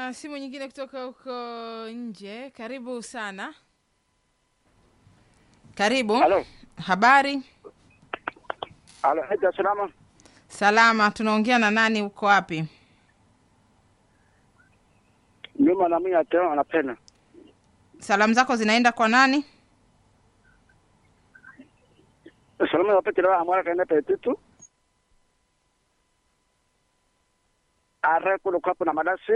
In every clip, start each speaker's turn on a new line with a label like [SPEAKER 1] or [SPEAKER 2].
[SPEAKER 1] Tuna simu nyingine kutoka huko nje. Karibu sana. Karibu.
[SPEAKER 2] Halo.
[SPEAKER 1] Habari?
[SPEAKER 2] Halo, Haja salama.
[SPEAKER 1] Salama. Tunaongea na nani? Uko wapi?
[SPEAKER 2] Nyuma na mimi ateo anapenda.
[SPEAKER 1] Salamu zako zinaenda kwa nani?
[SPEAKER 2] Salama wapete la amara kaenda petitu. Are kulo kapo na madasi.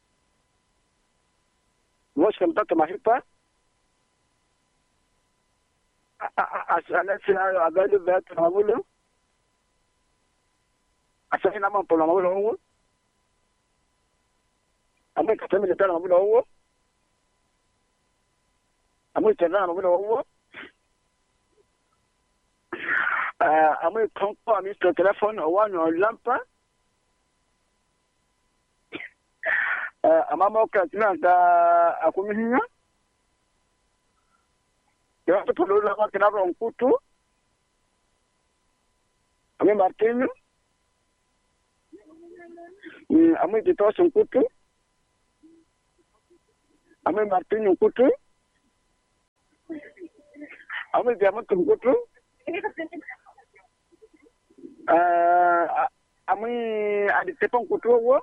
[SPEAKER 2] Moshi mtoto mahipa. Asalesi ayo agali vetu na mabulo. Asali na mampo na mabulo huo. Amwe katemi letana mabulo huo. Amwe tena mabulo huo. Uh, amwe konko amisto telefone owano lampa. Uh, amama okatina ka akumihinya. Yo to lola ka kina ron kutu. Ame Martino. Mm, ame kitos kutu. Ame Martino kutu. Ame jamu kutu. Uh, ame aditepan kutu wo.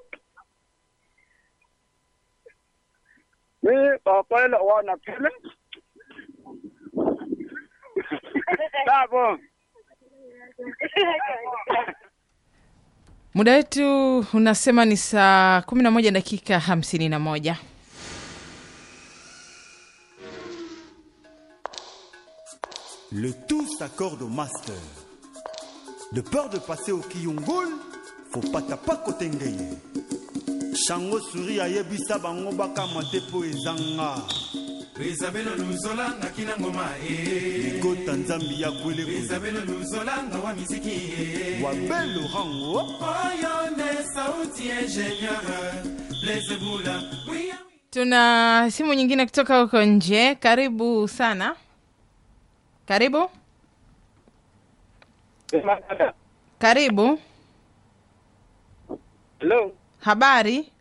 [SPEAKER 2] Ni papa la wana pele. Tabo.
[SPEAKER 1] Muda wetu unasema ni saa kumi na moja dakika hamsini na moja.
[SPEAKER 3] Le tout s'accorde au master. De peur de passer au Kiyungul, faut pas tapa kotengeye. Shango suri ayebisa bango bakama te po ezanga.
[SPEAKER 4] rizabelo luzola nga kina ngoma e
[SPEAKER 3] Ligota nzambi ya kwele kwele.
[SPEAKER 4] rizabelo luzola nga wa miziki e
[SPEAKER 3] Wabelo rango.
[SPEAKER 4] oyo nde sauti ingénieur blaise bula oui,
[SPEAKER 1] Tuna simu nyingine kutoka huko nje. Karibu sana. Karibu, karibu.
[SPEAKER 2] Hello.
[SPEAKER 1] Habari?